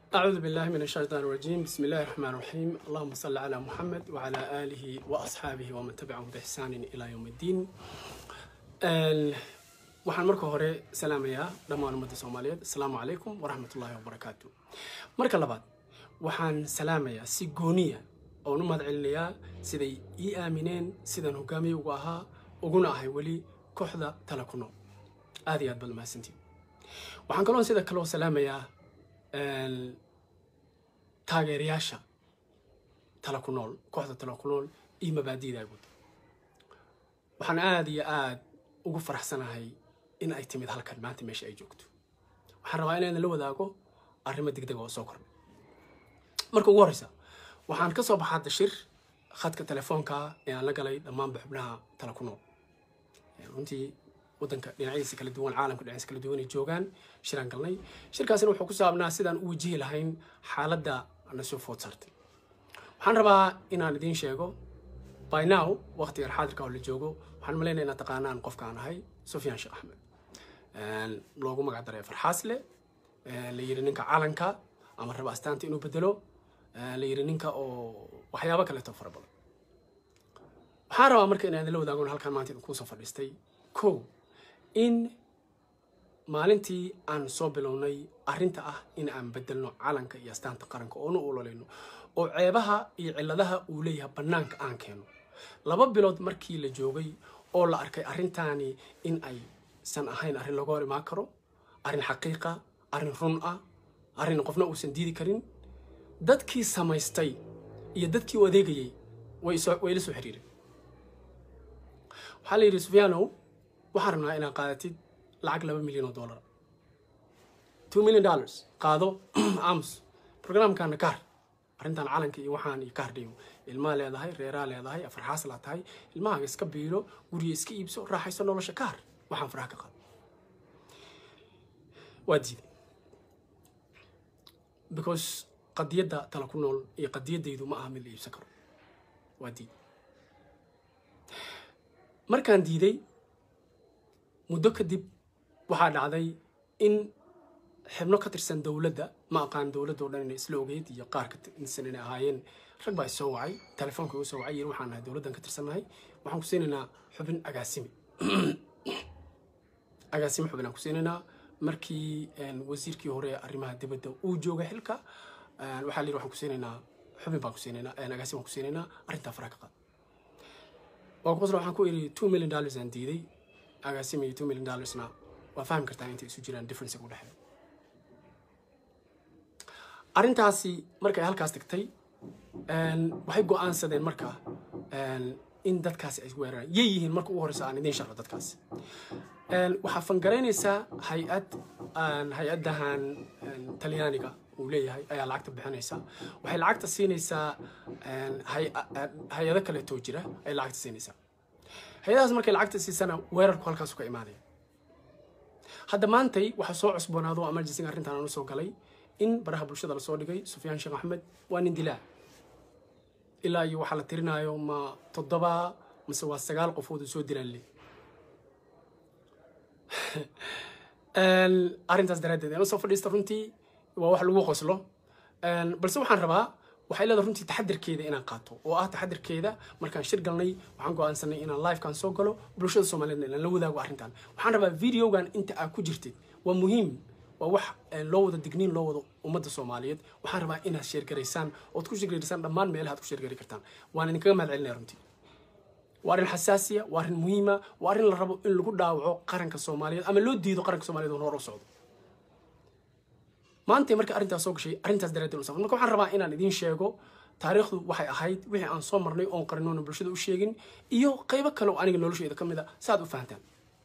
أعوذ بالله من الشيطان الرجيم بسم الله الرحمن الرحيم اللهم صل على محمد وعلى آله وأصحابه ومن تبعهم بإحسان إلى يوم الدين ال- waxaan marka hore salaamayaa dhammaan ummadda soomaaliyeed asalaamu calaykum waraxmatullaahi wabarakaatu marka labaad waxaan salaamayaa si gooniya oon u mahad celinayaa siday ii aamineen sidaan hogaamiye ugu ahaa uguna ahay weli kooxda tala ku nool aad iyo aad baad mahadsantiin waxaan kaloo sida kaloo salaamayaa een, taageerayaasha tala ku nool kooxda tala ku nool iyo mabaadi'da ay wado waxaan aad iyo aad ugu faraxsanahay in ay timid halkan maanta meesha ay joogto waxaan rabaa inaan la wadaago arrimo degdeg oo soo kordhay marka ugu horreysa waxaan ka soo baxaa dashir khadka telefoonka ee aan la galay dhammaanba xubnaha tala ku nool runtii wadanka dhinacyadiisa kala duwan caalamka dhinacyadiisa kala duwan ay joogaan shiraan galnay shirkaasina wuxuu ku saabnaa sidaan u wajihi lahayn xaaladda na soo food saartay waxaan rabaa inaan idiin sheego by now waqtigan xaadirka oo la joogo waxaan malaynaya inaad taqaanaan qofka aan ahay sufyaan sheekh axmed Een, loogu magac daray farxaasle een, la yiri ninka calanka ama raba astaanta inuu bedelo een, la yiri ninka oo waxyaabo kaleeto fara badan waxaan rabaa marka inaan idinla wadaago halkaan maanta idin kuusoo fadhiistay kow in maalintii aan soo bilownay arrinta ah in aan bedelno calanka iyo astaanta qaranka oona u ololayno oo ceebaha iyo cilladaha uu leeyahay bannaanka aan keeno laba bilood markii la joogay oo la arkay arrintaani in aysan ahayn arrin laga hor imaan karo arrin xaqiiqa arrin run ah arrin qofna uusan diidi karin dadkii samaystay iyo dadkii u adeegayay way soo- way la soo xiriireen waxaa la yidhi sufyaanow waxaan rabnaa inaad qaadatid lacag laba milyan oo dollar two million dollars qaado ams programkana kaar arrintan calanka iyo waxaan iyo kaar dhigo ilmaa leedahay reeraa leedahay afarxaas laa tahay ilmahaaga iska biilo guriga iska iibso raaxayso nolosha kaar waxaan faraha ka qaado waa diiday because qadiyadda tala ku nool iyo qadiyaddaydu ma aha mid la iibsan karo waa diiday markaan diiday muddo kadib waxaa dhacday in xibno ka tirsan dowladda ma aqaan dowladda oo dhan inay isla ogeyd iyo qaar ka tirsan inay ahaayeen rag baa isoo wacay telefoonka igu soo wacay yiri waxaan nahay dowladdan ka tirsannahay waxaan ku siinaynaa xubin agaasime agaasime xubin aan ku siinaynaa markii een, wasiirkii hore ee arrimaha dibadda uu joogay xilka een, waxaa la yidhi waxaan ku siinaynaa xubin baan ku siinaynaa een, agaasime baan ku siinaynaa arrintaa faraha ka qaad waa ku qosla waxaan ku iri two million dollars aan diiday agaasime iyo two million dollarsna waa fahmi kartaa intay isu jiraan difference u dhexeeya arrintaasi markay halkaas tagtay een, waxay go'aansadeen marka een, in dadkaasi ay weeraraan yay yihiin marka ugu horeysa aan idiin sharxo dadkaasi Een, waxaa fangaraynaysaa hay-ad aan hay-adahan een, talyaaniga uu leeyahay ayaa lacagta bixinaysa waxay lacagta siinaysaa een, hay- hay-ado kaleetoo jira ay lacagta siinaysaa hay-adahaas markay lacagta siisana weerarku halkaasu ka imaanaya hadda maantay waxaa soo cusboonaado emergency arrintan aan usoo galay in baraha bulshada lasoo dhigay sufyaan sheekh axmed waa nin dilaa ilaa iyo waxaa la tirinaayo ma toddoba mise waa sagaal qofood uu soo dilaan le Een, arrintaas daraaddeed aan usoo fadhiista runtii waa wax lagu qoslo Een, balse waxaan rabaa waxay leedahay runtii taxadirkeeda inaan qaato oo ah taxadirkeeda markaan shir galnay waxaan go'aansanay inaan livekan soo galo bulshada soomaaliyeedna inaan la wadaago arrintan waxaan rabaa videogan inta aad ku jirtid waa muhiim waa wax een, loo wada digniin loo wado ummadda soomaaliyeed waxaan rabaa inaad sheergaraysaan ood ku sheergaraysaan dhammaan meelaha aad ku sheergari kartaan waan idinkaga mahad celinaya runtii waa arrin xasaasiya waa arrin muhiima waa arrin la rabo in lagu dhaawaco qaranka soomaaliyeed ama loo diido qaranka soomaaliyeed oo hor u socdo maanta marka arrintaas soo gashay arrintaas daraaddeed u safan marka waxaan rabaa inaan idiin sheego taariikhdu waxay ahayd wixii aan soo marnay oon qarinoona bulshada u sheegin iyo qaybo kale oo aniga noloshayda ka mid a si aad u fahantaan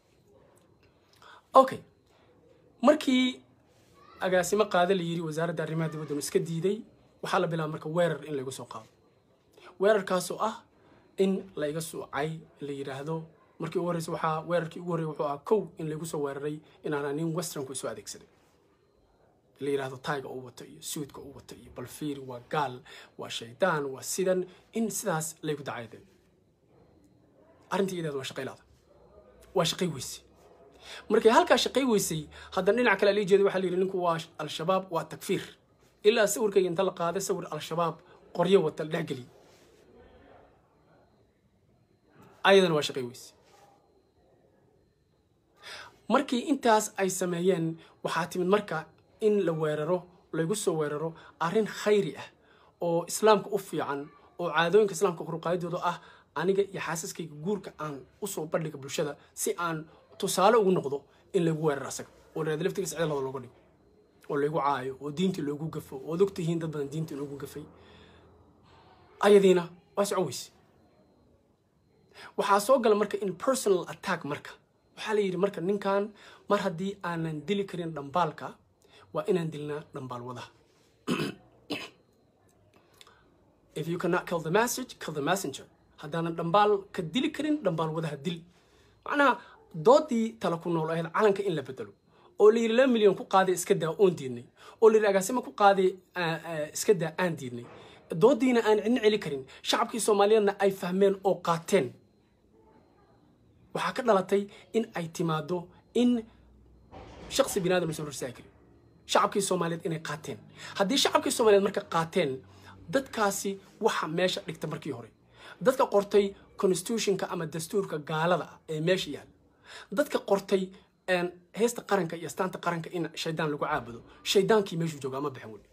okay markii agaasimo qaada la yiri wasaaradda arrimaha dibadda iska diiday waxaa la bilaaba marka weerar in laygu soo qaado weerarkaasoo ah in layga suucay la yidhaahdo markii ugu horreysa waxaa weerarkii ugu horreeyay wuxuu ahaa kow in laygu soo weeraray inaana nin westernku isu adeegsaday la yidhaahdo tayga uu wato iyo suudka uu wato iyo balfiir waa gaal waa shaydaan waa sidan in sidaas laygu dacayday arrintii iyadeed waa shaqaylaada waa shaqay weyse markay halkaa shaqay weysay haddana dhinac kale la jeeday waxaa la yidhi ninku waa al-shabaab waa takfiir ilaa sawirkayga inta la qaaday sawir al-shabaab qoryo wata la dhexgeliy ayadana waa shaqay weyse markii intaas ay sameeyeen waxaa timid marka in la weeraro laygu soo weeraro arrin khayri ah oo islaamka u fiican oo caadooyinka islaamka koruqaadidooda ah aniga iyo xaasaskayga guurka aan usoo bandhiga bulshada si aan tusaale ugu noqdo in laygu weeraro asaga oo laada laftigiisa cidlada looga dhigo oo laygu caayo oo diintii loogu gafo ood ogtihiin dad badan diintii loogu gafay ayadiina waa socon weyse waxaa soo gala marka in personal attack marka waxaa la yidhi marka ninkan mar haddii aanan dili karin dhambaalka waa inaan dilnaa dhambaal wadaha if you cannot kill the message kill the messenger haddaanan dhambaal ka dili karin dhambaal wadaha dil macnaha doodii tala ku nool ahayd calanka in la bedelo oo la yidhi laba milyan ku qaaday iska daa oon diidnay oo la yidhi agaasima ku qaaday iska daa aan diidnay doodiina aan cidna celi karin shacabkii soomaaliyeedna ay fahmeen oo qaateen waxaa ka dhalatay in ay timaado in shaqsi binaadam la soo horsaagi karin shacabkii soomaaliyeed inay qaateen haddii shacabkii soomaaliyeed marka qaateen dadkaasi waxa meesha dhigta markii hore dadka qortay constitutionka ama dastuurka gaalada ah ee meesha yaalla dadka qortay heesta qaranka iyo astaanta qaranka in shaydaan lagu caabudo shaydaankii meeshuu joogaa ma baxin weli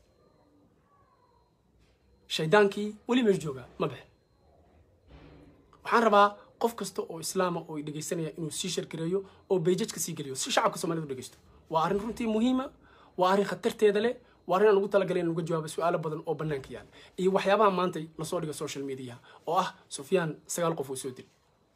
shaydaankii weli meeshu joogaa ma baxin waxaan rabaa qof kasta oo islaama oo dhegaysanaya inuu sii shargareeyo oo beejajka sii geliyo si shacabka soomaalida u dhegaysto waa arrin runtii muhiima waa arrin khatarteeda leh waa arrin aan ugu talagalay in uga jawaabo su-aalo badan oo bannaanka yaala iyo waxyaabaha maanta lasoo dhiga social media oo ah sufyaan sagaal qof uu soo dil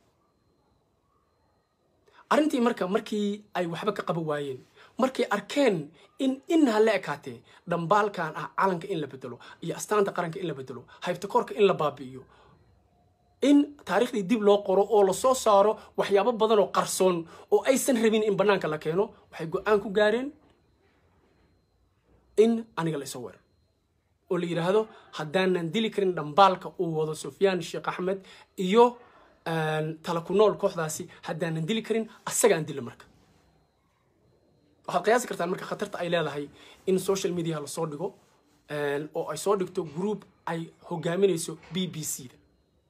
arrintii marka markii ay waxba ka qaban waayeen markay arkeen in inha la ekaatee dhambaalkan ah calanka in la bedelo iyo astaanta qaranka in la bedelo haybtakoorka in la baabi'iyo in taariikhdii dib loo qoro oo lasoo saaro waxyaabo badan oo qarsoon oo aysan rabin in bannaanka la keeno waxay go-aan ku gaareen in aniga la isoo weerar oo la yidhaahdo haddaanan dili karin dhambaalka uu wado sufyaan sheekh axmed iyo tala ku nool kooxdaasi haddaanan dili karin asaga aan dila marka waxaad qiyaasi kartaan marka khatarta ay leedahay in social media lasoo dhigo oo ay soo dhigto group ay hogaaminayso b b c da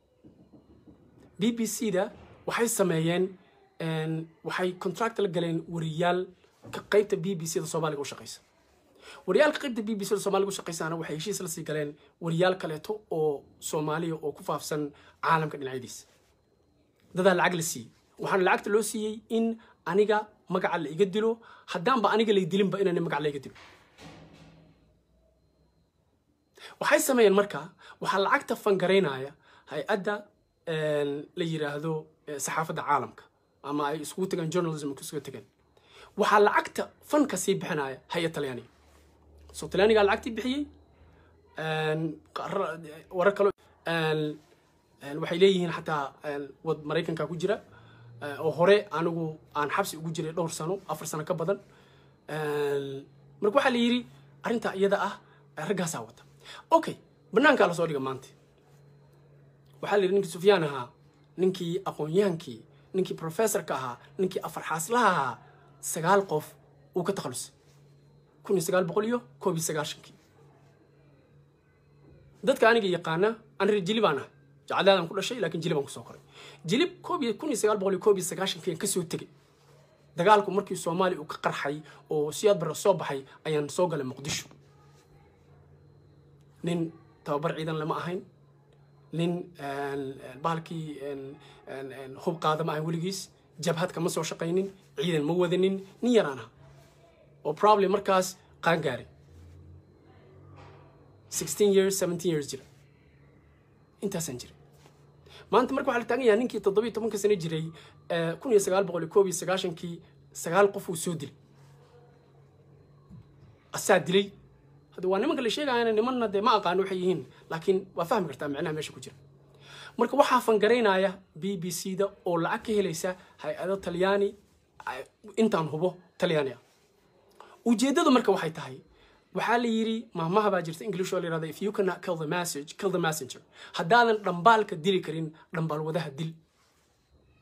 b b c da waxay sameeyeen waxay contract la galeen wariyaal ka qaybta b b c da soomaaliga u shaqaysa wariyaalka qaybta b b c da soomaaliga u shaqaysaana waxay heshiis la sii galeen wariyaal kaleeto oo soomaaliya oo ku faafsan caalamka dhinacyadiisa dadaa lacag la siiyey waxaana lacagta loo siiyey in aniga magaca la iga dilo haddaanba aniga lay dilinba inaan magac la iga dilo waxay sameeyeen marka waxaa lacagta fangaraynaya hay-adda la yiraahdo saxaafadda caalamka ama ay iskugu tagaan journalism isugu tagaan waxaa lacagta fanka sii bixinaya hay-ad talyaaniga soo talyaanigaa lacagtii bixiyey warar kale waxay leeyihiin xataa wad maraykanka ku jira oo hore anigu aan xabsi ugu jiray dhowr sano afar sano ka badan marka waxaa la yidhi arrintaa iyada ah raggaasaa wata okay banaankaa lasoo dhiga maanta waxaa la yidhi ninkii sufyaan ahaa ninkii aqoon-yahankii ninkii professorka ahaa ninkii afar xaaslaha ahaa sagaal qof uu ka takhalusay kun iyo sagaal boqol iyo koob iyo sagaashankii dadka aniga yaqaana anri jili baan ah jacadaadaan ku dhashay laakiin jili baan kusoo koray jilib koob iyo kun iyo sagaal boqol iyo koob iyo sagaashankii kasoo tegay dagaalku markii soomaaliya uu ka qarxay oo siyaad barre soo baxay ayaan soo galay muqdisho nin tababar ciidan lama ahayn nin bahalkii hub qaada ma ahayn weligiis jabhad kama soo shaqaynin ciidan ma wadanin nin yaraan aha oo problem markaas qaan gaaray sixteen years seventeen years jira intaasaan jiray maanta marka waxaa la taagan yahay ninkii toddobiyo tobanka sano jiray kun iyo sagaal boqol iyo koob iyo sagaashankii sagaal qof uu soo dilay asaa dilay hadda waa nimanka la sheegayana nimanna dee ma aqaano waxay yihiin laakiin waa fahmi kartaa micnaha meesha ku jira marka waxaa fangaraynaya b b c da oo lacag ka helaysa hay-ado talyaani intaan hubo talyaani ah ujeeddadu marka waxay tahay waxaa la yidhi maahmaha baa jirta english oo la yihahda if you cannot kill the message kill the messenger haddaadan dhambaalka dili karin dhambaal wadaha dil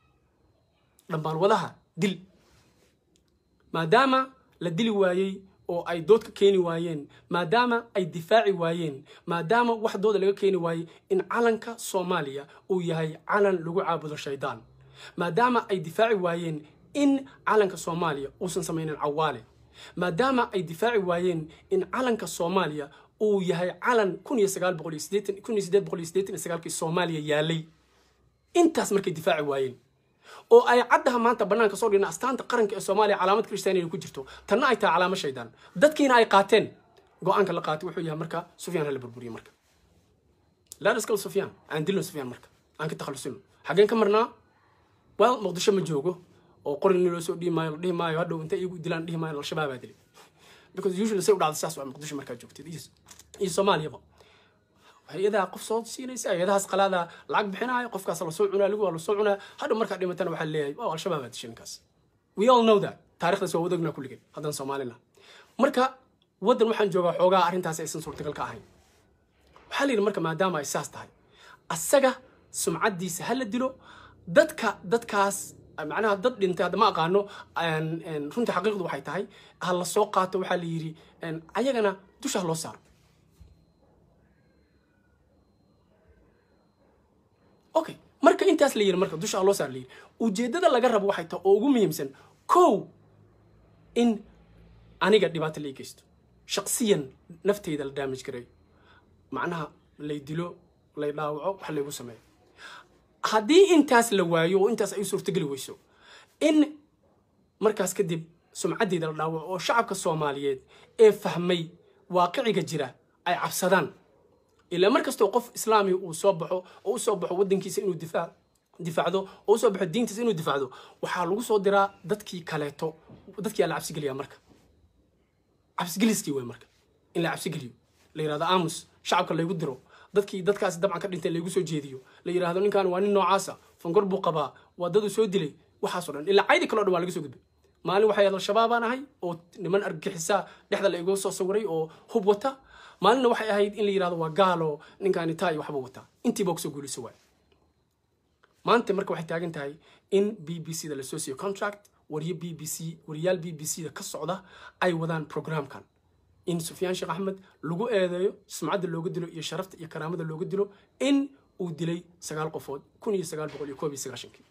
dhambaal wadaha dil maadaama la dili waayey oo ay dood ka keeni waayeen maadaama ay difaaci waayeen maadaama wax dooda laga keeni waayey in calanka soomaaliya uu yahay calan lagu caabudo shaydaan maadaama ay difaaci waayeen in calanka soomaaliya uusan samaynin cawaale maadaama ay difaaci waayeen in calanka soomaaliya uu yahay calan kun iyo sagaal boqol iyo siddeetan kun iyo siddeed boqol iyo siddeetan iyo sagaalkii soomaaliya yaalay intaas markay difaaci waayeen oo ay caddaha maanta bannaanka soo dhigna astaanta qaranka ee soomaaliya calaamad kristiyaaniya ku jirto tanna ay tahay calaamo shaydaan dadkiina ay qaateen go-aanka la qaatay wuxuu yahay marka sufyaan hala burburiye marka laadaskal sufyaan aan dilno sufyaan marka aan ka takhalusino xaggeen ka marnaa well muqdisho ma joogo oo qorin loo soo dhihi maayo la dhihi maayo hadhow intay igu dilaan dhihi maayo al-shabaabaa dilay because usually say u dhacda saas waa muqdisho markaa joogtid iyo soomaaliyaba hay-adaha qof soo siinaysa hay-adahaas qalaada lacag bixinaayo qofkaas lasoo cunaa lagu waa lasoo cunaa hadhow markaa dhimatana waxaa leeyahay oh al-shabaab aa dishay ninkaas we all know that taarikhdaas waa wadagnaa kulligeen haddaan soomaalina marka waddan waxaan joogaa xoogaa arrintaas aysan suurtagal ka ahayn waxaa la yidhi marka maadaama ay saas tahay asaga sumcaddiisa ha la dilo dadka dadkaas macnaha dad dhintay hadda ma aqaano runtii xaqiiqdu waxay tahay ha la soo qaato waxaa la yidhi ayagana dusha ha loo saaro okay marka intaas la yidhi marka dusha ha loo saaro la yidhi ujeeddada laga rabo waxay tahay oo ugu muhiimsan kow in aniga dhibaato la ii geysto shaqsiyan nafteyda la daamaj gareeyo macnaha lay dilo lay dhaawaco wax laygu sameeyo haddii intaas la waayo oo intaas ay u suurtogeli weyso in markaas kadib sumcaddeeda la dhaawaco oo shacabka soomaaliyeed ee fahmay waaqiciga jira ay cabsadaan ilaa mar kastoo qof islaami uu soo baxo oo u soo baxo waddankiisa inuu difaac difaacdo oo usoo baxo diintiisa inuu difaacdo waxaa lagu soo diraa dadkii kaleeto dadkii la cabsigeliyaa marka cabsigeliskii wey marka in la cabsigeliyo la yidhahdo aamus shacabka laygu diro dadkii dadkaasi dabcan ka dhintay laygu soo jeediyo la yidhahdo ninkan waa nin noocaasa fangor buu qabaa waa dad uu soo dilay waxaasoo dhan ilaa caydi kaleo dhan waa laga soo gudbay maalin waxay ahayd al-shabaabaan ahay oo niman argixisa dhexda la igu soo sawiray oo hub wata maalinna waxay ahayd in la yidhahdo waa gaalo ninkaani taa iyo waxbuu wataa intiiba kusoo guulayso waay maanta marka waxay taagan tahay in b b c da lasoo siiyo contract wariyo b b c wariyaal b b c da ka socda ay wadaan programkan in sufyaan sheekh axmed lagu eedeeyo sumcadda looga dilo iyo sharafta iyo karaamada looga dilo in uu dilay sagaal qofood kun iyo sagaal boqol iyo koob iyo sagaashankii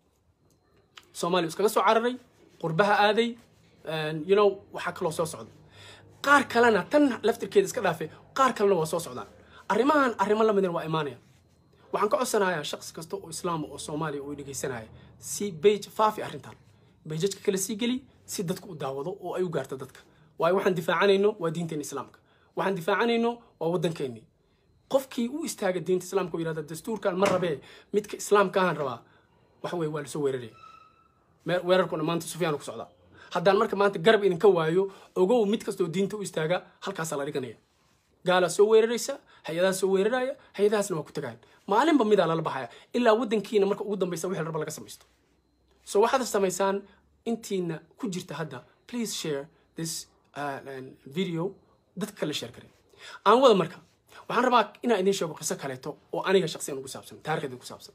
soomaaliya iskaga soo cararay qurbaha aaday you know waxaa kaloo soo socda qaar kalena tan laftirkeeda iska dhaafe qaar kalena waa soo socdaan arrimahan arrimo lamidin waa imaanaya waxaan ka codsanayaa shaqsi kasta oo islaama oo soomaaliya oo dhegaysanaya si bage faafi arrintan bejajka kale sii geli si dadku u daawado oo ay u gaarto dadka waayo waxaan difaacanayno waa diinteena islaamka waxaan difaacanayno waa waddankeennii qofkii u istaaga diinta islaamka oo yidhahda dastuurkan ma rabee midka islaamkaahan rabaa waxa weye waa lasoo weeraraya weerarkuna maanta sufyaan ku socdaa haddaan marka maanta garab idinka waayo ogow mid kastoo diinta u istaaga halkaasaa la dhiganaya gaalaa soo weeraraysa hay-adaha soo weeraraya hay-adahaasna waa ku tagayan maalinba midaa lala baxaya ilaa waddankiina marka ugu dambaysa wixii raba laga samaysto so waxaad samaysaan intiina ku jirta hadda please share this uh, video dadka kale share kare aan wada marka waxaan rabaa inaan idiin sheego qiso kaleeto oo aniga shaqsiyan ugu saabsan taarikhda ku saabsan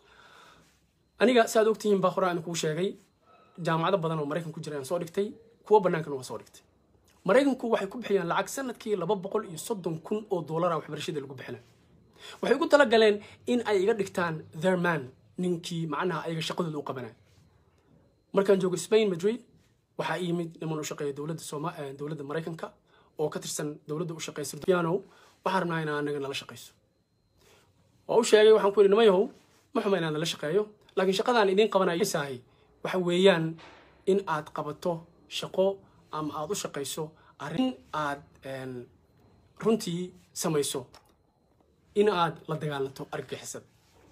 aniga saaad ogtihiin baa horaan idin kuu sheegay jaamacado badan oo maraykan ku jira aan soo dhigtay kuwo bannaankana waa soo dhigtay maraykanku waxay ku bixiyaan lacag sanadkii laba boqol iyo soddon kun oo doolara waxbarashada lagu bixinay waxay ugu talagaleen in ay iga dhigtaan their man ninkii macnaha ayaga shaqadooda u qabanaya markaan joogo spain madrid waxaa ii yimid niman u shaqeeya dowladda sooma dowladda maraykanka oo ka tirsan dowladda u shaqeysa piano waxaan rabnaa inaa anaga nala shaqeyso waa u sheegay waxaan ku yidhi nimayahow ma xuma inaan nala shaqeeyo laakiin shaqadaan idiin qabanaysahay waxa weeyaan in aad qabato shaqo ama aada u shaqayso arrin aad runtii samayso in aad la dagaalanto argagixisada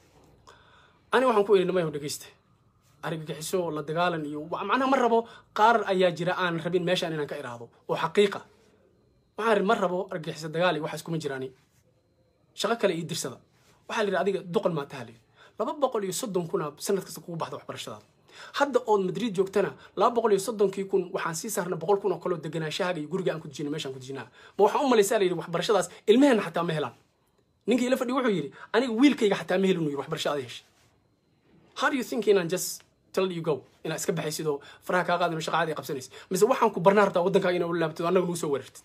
ani waxaan ku idhi nimayahow dhegeysta argagixiso la dagaalan iyo macnaha ma rabo qaar ayaa jira aan rabin meeshaan inaan ka iraahdo oo xaqiiqa waxaan ma rabo argagixiso dagaal iyo waxaas kuma jiraani shaqo kale ii dirsada waxaa la yidhi adiga duqal maa taha layidhi laba boqol iyo soddon kuna sanad kasta kugu baxda waxbarashadaada hadda ood madrid joogtana laba boqol iyo soddonkii kun waxaan sii saarna boqol kun oo kaloo deganaashahaaga iyo guriga aan ku dejina meeshaan ku dejinaa ma waxaan u malaysaa la yidhi waxbarashadaas ilmaheenna xataa ma helaan ninkii ila fadhi wuxuu yidhi aniga wiilkayga xataa ma helin uu yidhi waxbarasho ada heshay how do you think inaan just tell you go inaad iska baxaysid oo faraha kaa qaadano shaqa caadi qabsanaysid mise waxaan ku barnaa rabtaa waddankaaga inaa u laabtid annaga nuu soo weerartid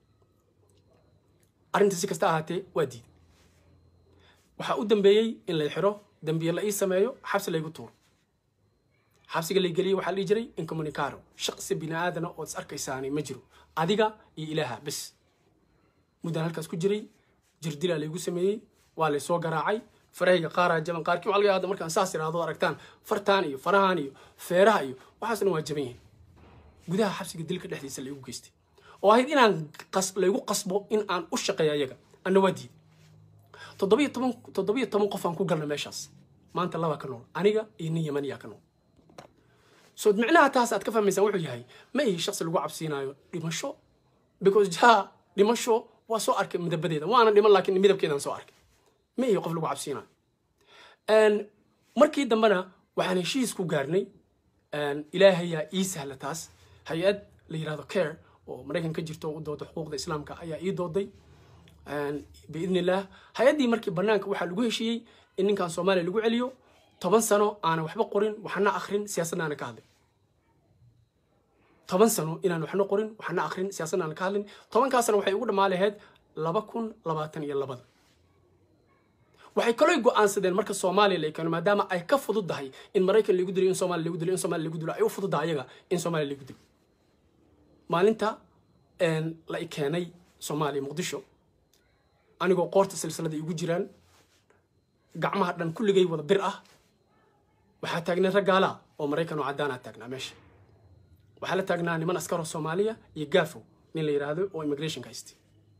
arrinta si kasta ahaatee waa diiday waxaa u dambeeyey in lay xiro dambiye la ii sameeyo xabsi laygu tuuro xabsiga lay geliyey waxaa la dhihi jiray incommunicaro shaqsi bini aadana ood is arkaysaani ma jiro adiga iyo ilaaha bes muddaan halkaas ku jiray jirdilaa laygu sameeyey waa lay soo garaacay farahayga qaaraa jaban qaarkii waxaa laga yaabaa markaan saas iraahdo aragtaan fartaan iyo farahan iyo feeraha iyo waxaasna waa jaban yihiin gudaha xabsiga dilka dhexdiisa laygu geystay oo ahayd inaan laygu qasbo in aan u shaqeeyo ayaga anna waa diiday toddobiyo toban toddobiyo toban qof aan ku galna meeshaas maanta laba ka nool aniga iyo nin yamaniya ka nool so micnaha taas aad ka fahmaysaan wuxuu yahay ma ihi shaqsi lagu cabsiinayo dhimasho because ja dhimasho waa soo arkay midabadeeda waana dhiman laakiin midabkeedaan soo arkay ma ihi qof lagu cabsiinayo markii dambena waxaan heshiis ku gaarnay ilaahayaa ii sahla taas hay-ad la yirahdo care oo maraykan ka jirto oo u dooda xuquuqda islaamka ayaa ii dooday biidn illaah hay-addii markii banaanka waxaa lagu heshiiyey in ninkan soomaaliya lagu celiyo toban sano aanan waxba qorin waxna akrin siyaasadna aanan ka hadlin toban sano inaan waxna qorin waxna akrin siyaasadna aanan ka hadlin tobankaasna waxay ugu dhammaa lahayd laba kun labaatan iyo labada waxay kaloo go-aansadeen marka soomaaliya la keeno maadaama ay ka fududdahay in maraykan lagu dilo in soomaaliya lagu dilo in soomaaliya lagu dilo ay u fududdahay ayaga in soomaaliya lagu dilo maalinta la i keenay soomaaliya muqdisho anigoo qoorta silsilada igu jiraan gacmaha dhan kulligay wada bir ah waxaa taagnay raggaala oo maraykan oo caddaanaa taagnaa meesha waxaa la taagnaa niman askaroo soomaaliya iyo gaafo nin la yidhaahdo oo immigrationka haystay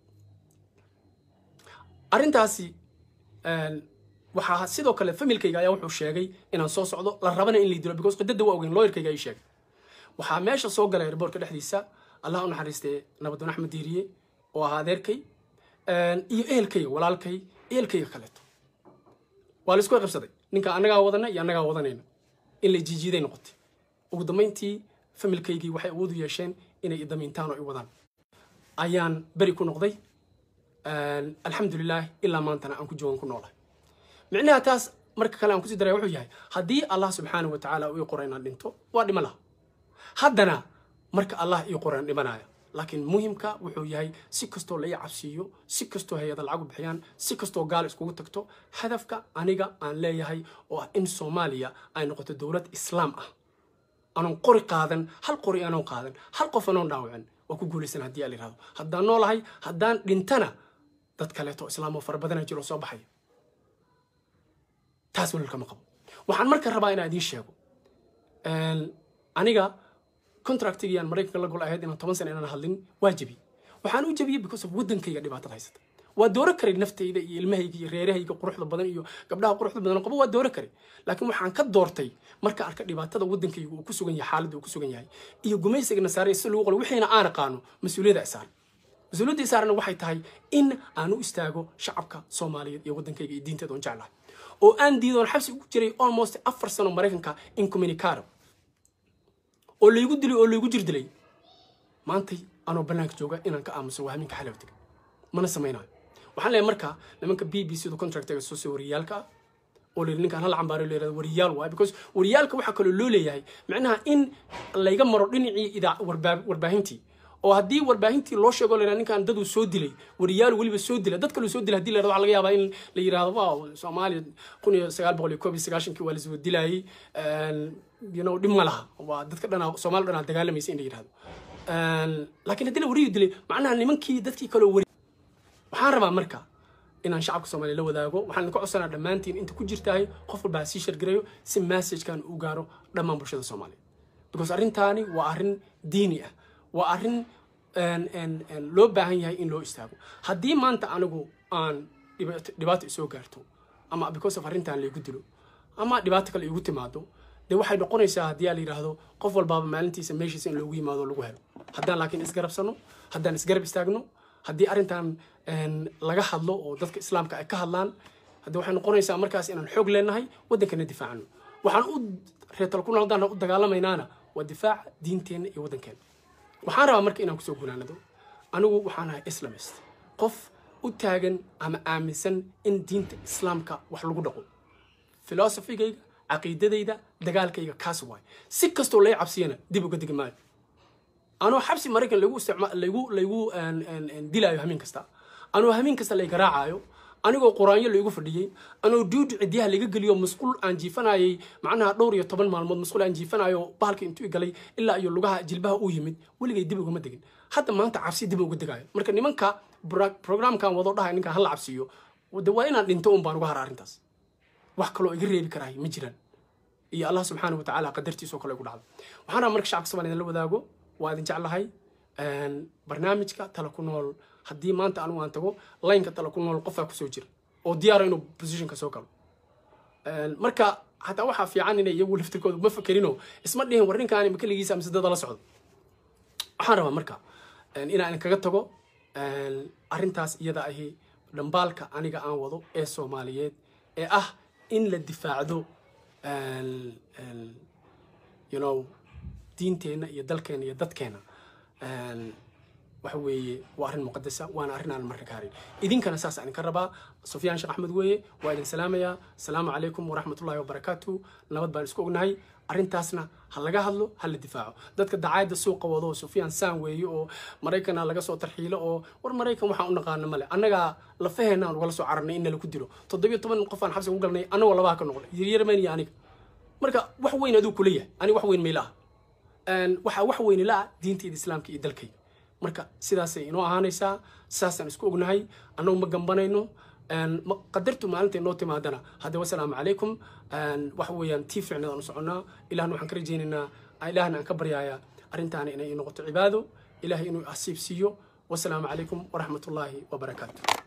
arrintaasi waxaa sidoo kale familkayga ayaa wuxuu sheegay inaan soo socdo la rabana in lay dilo because qidada waa ogeyn looyarkayga ay sheegay waxaa meesha soo galay airboortka dhexdiisa allah u naxariistee nabadoon axmed diiriye oo ahaa adeerkay iyo ehelkayga walaalkay ehelkayga kaleeto waa la isku qabsaday ninka annagaa wadana iyo annagaa wadanayna in la jiijiiday noqotay ugu dambayntii familkaygii waxay awood u yeesheen inay idamiintaan oo i wadaan ayaan beri ku noqday alxamdulilah ilaa maantana aan ku joogan ku noolahay micnaha taas marka kale aan kusii daraya wuxuu yahay haddii allah subxaana wa tacaala uu ii qora inaan dhinto waa dhima laha haddana marka allah ii qoran dhimanaya laakiin muhimka wuxuu yahay si kastoo la ii cabsiiyo si kastoo hay-ada lacagu bixiyaan si kastoo gaal iskugu tagto hadafka aniga aan leeyahay oo ah in soomaaliya ay noqoto dowlad islaam ah anoon qori qaadan hal qori anoon qaadan hal qof anoon dhaawicin waa ku guulaysan haddii aan yidhahdo haddaan noolahay haddaan dhintana dad kaleeto islaam oo fara badana jiro soo baxaya taas walal kama qabo waxaan marka rabaa inaan idiin sheego aniga contractigii aan maraykanka la gol ahayd inaan toban sana inaan hadlin waa jebiyey waxaan u jebiyey because of waddankayga dhibaatada haysata waa dooro karay naftayda iyo ilmahayga iyo reerahayga quruxda badan iyo gabdhaha quruxda badan qabo waa dooro karay laakiin waxaan ka doortay marka arka dhibaatada waddankayga uu ku sugan yahay xaaladda uu ku sugan yahay iyo gumaysiga nasaare si lagu qolo wixiina aan aqaano mas-uuliyadda isaaran mas-uuliyadda isaarana waxay tahay in aan u istaago shacabka soomaaliyeed iyo waddankayga iyo diinteeda oon jeclahay oo aan diidoon xabsi ugu jiray almost afar sano maraykanka incommunicado oo laygu dilay oo laygu jir dilay maantay anoo bannaanka jooga inaan ka aamuso waa haminka xalowtiga mana samaynayo waxaan leeyahay marka nimanka b b c du contractiga soo soo wariyaalka ah oo layidhi ninkaan hal cambaaro la yirahdo wariyaal waay because wariyaalka waxaa kaloo loo leeyahay macnaha in layga maro dhinacii idaa warbaahintii oo haddii warbaahintii loo sheego la ninkaan daduu soo dilay wariyaal weliba soo dila dad kaluu soo dilay hadii la yirahdo waxaa laga yaabaa in la yirahdo waaw soomaaliya kun iyo sagaal boqol iyo koob iyo sagaashankii waa lasoo dilayay you know dhib ma laha waa dadka dhanaa soomaali dhanaa dagaalamaysa in la yirahdo laakiin haddii la wariyu dilay macnaha nimankii dadkii kaloo wari waxaan rabaa marka inaan shacabka soomaaliya la wadaago waxaan idinka codsanaa dhammaantiin inta ku jirtahay qof walba ha sii shargareeyo si messagekan u gaaro dhammaan bulshada soomaaliya because arrintaani waa arrin diini ah waa arrin loo baahan yahay in loo istaago haddii maanta anigu aan dhibaato isoo gaarto ama because of arrintan laygu dilo ama dhibaato kale igu timaado dee waxay noqonaysaa haddii aa la yidhaahdo qof walbaaba maalintiisa meeshiisa in loogu yimaado lagu helo haddaan laakiin isgarabsano haddaan isgarab istaagno haddii arrintan laga hadlo oo dadka islaamka ay ka hadlaan haddii waxay noqonaysaa markaas inaan xoog leenahay waddankana difaacano waxaan u reetal ku noqdaan u dagaalamaynaana waa difaaca diinteenna iyo waddankeena waxaan rabaa marka inaan kusoo gunaanado anigu waxaan ahay islamist qof u taagan ama aaminsan in diinta islaamka wax lagu dhaqo filosofigayga caqiidadayda dagaalkayga kaas waay si kastoo lay cabsiyana dib uga degi maayo anoo xabsi maraykan lagu isticma lagu lagu dilaayo hamiin kasta anoo hamiin kasta lay garaacayo anigoo quraanyo laygu fadhiyey anoo duudi cidyaha laga geliyo masquul aan jiifanayay macnaha dhowr iyo toban maalmood masquul aan jiifanayo bahalka intuu galay ilaa iyo lugaha jilbaha u yimid weligay dib ugama degin hadda maanta cabsi dib uga degayo marka nimanka programkan wado dhahay ninkan hala cabsiyo de waa inaan dhinto un baan uga hara arrintaas wax kaloo iga reebi karaay ma jiraan iyo allah subxaana wa tacaala qadartiisoo kale igu dhacdo waxaan rabaa marka shacabka somaaliya la wadaago waa idin jeclahay barnaamijka tala ku nool haddii maanta anigu aan tago laynka tala ku nool qofaa kusoo jira oo diyaara inuu positionka soo galo marka hataa waxaa fiican inay iyagu laftirkooda ma fakerino isma dhihin war ninkaani ma keligiisa mise dada la socdo waxaan rabaa marka inaan kaga tago arrintaas iyada ahi dhambaalka aniga aan wado ee soomaaliyeed ee ah in la difaacdo you know diinteenna iyo dalkeena iyo dadkeena waxa weeye waa arrin muqadasa waana arrin aan marka ka harin idinkana saas aan ka rabaa sufyaan sheekh axmed weeye waa idin salaamayaa asalaamu calaykum waraxmatullahi wabarakaatu nabad baan isku ognahay arrintaasna ha laga hadlo ha la difaaco dadka dacaayadda suuqa wado oo sufyaan saan weeye oo maraykana laga soo tarxiilo oo war maraykan waxaan u naqaana male annagaa lafaheena aan ugala soo cararnay in nala ku dilo toddobiyo toban qof aan xabsiga u galnay annagoo labaha ka noqnay yaryarmayn iyo aniga marka wax weyn aduu kula yahay aniga wax weyn mayla ah waxaa wax weyni la ah diintayda islaamka iyo dalkayga marka sidaasay inoo ahaanaysaa sidaasaan isku ognahay annagu ma gambanayno qadartu maalinta inoo timaadana hadde wasalaamu calaykum waxa weeyaan tii fiicneed aan u soconnaa ilahna waxaan ka rajaynaynaa ilahna aan ka baryaaya arrintaana inay noqoto cibaado ilahay inuu asiib siiyo wasalaamu calaykum waraxmatullaahi wabarakaatu